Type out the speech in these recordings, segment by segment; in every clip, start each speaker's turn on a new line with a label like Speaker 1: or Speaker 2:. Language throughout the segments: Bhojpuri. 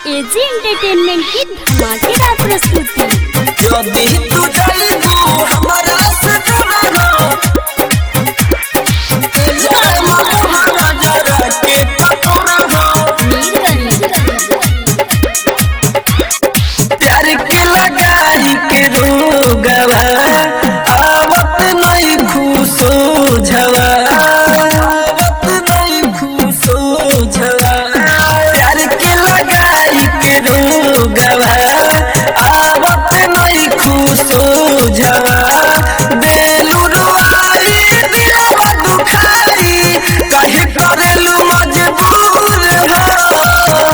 Speaker 1: एजी एंटरटेनमेंट की धमाकेदार प्रस्तुति
Speaker 2: যদি তু যাইবু हमरा से जुड़ना जाए ममुहा नजर के पकड़ना प्यार के लगाई के रोगवा आवत नहीं खुशो झवा आवत नहीं खुशो झवा प्यार के लगाई के रोगवा आवत नहीं खुशो झवा देलू रुआई दिलवा दुखाई कहे करेलू मजबूर हो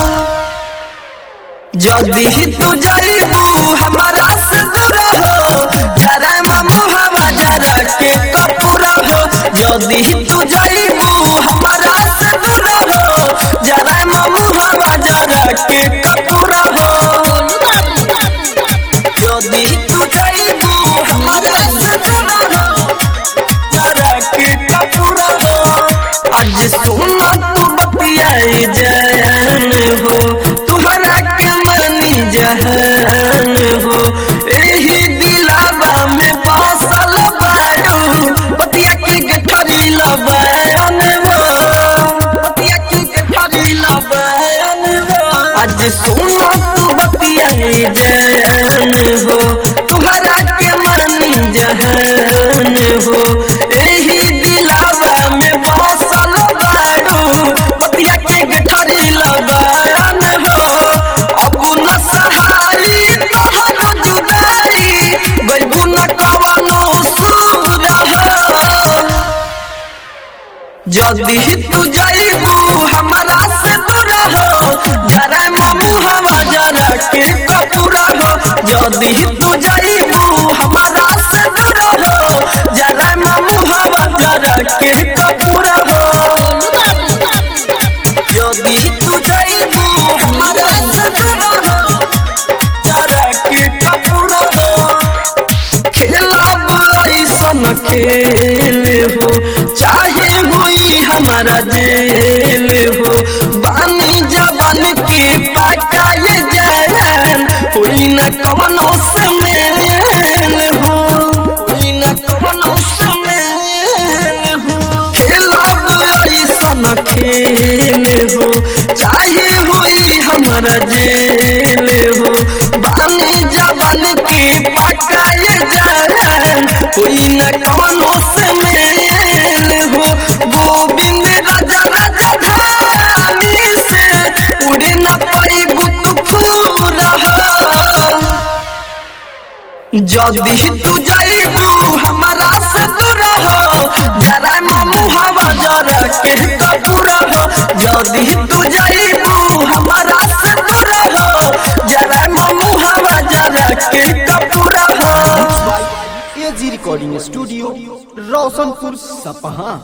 Speaker 2: जल्दी ही तू जाइबू हमारा से दूर हो जरा मामू हवा जरा के कपूर हो जल्दी ही तू जाइबू हमारा से दूर हो जरा मामू हवा जरा के कपूर हो जल्दी ही तू जाइबू हमारा से दूर हो जरा के कपूर हो आज सुना तू बतियाई जान हो तुहरा के मानी जहान हो एही दिलावा में बसल बारू बतिया के गठरी लबायन हो बतिया के गठरी लबायन हो आज सुना तू बतियाई जान हो तुहरा के मानी जहान हो एही दिलावा में बसल बारू बतिया के गठरी लबायन हो अब न सहाई तोहर जुदाई गइबू न कवनो सूर हो जल्दी ही तू जाइबू हमारा से दूर हो जरा मामू हवा जरा के कपूर हो जल्दी ही तू जाइबू हमारा से दूर हो जरा मामू हवा जरा के कपूर हो जल्दी ही तू जाइबू हमारा से दूर हो जरा के कपूर हो खेलब ऐसन खेल हो चाहे हुई हमारा जेल हो बानी जवान के पकाए जान हुई न कवनो समेल हो हुई न कवनो समेल हो खेलब ऐसन खेल हो चाहे हुई हमारा जेल हो बानी जवान के पकाए जान कोई न कवनो समेल हो गोविंद राजा राजा धानी से उड़े न पाई गुत फूल हो जल्दी ही तू जाइबू हमारा से दूर हो जरा मामू हवा जरा के कपूर हो जल्दी ही तू जाइबू हमारा से दूर हो जरा मामू हवा जरा के कपूर हो
Speaker 3: एजी रिकॉर्डिंग स्टूडियो रोशनपुर सपहा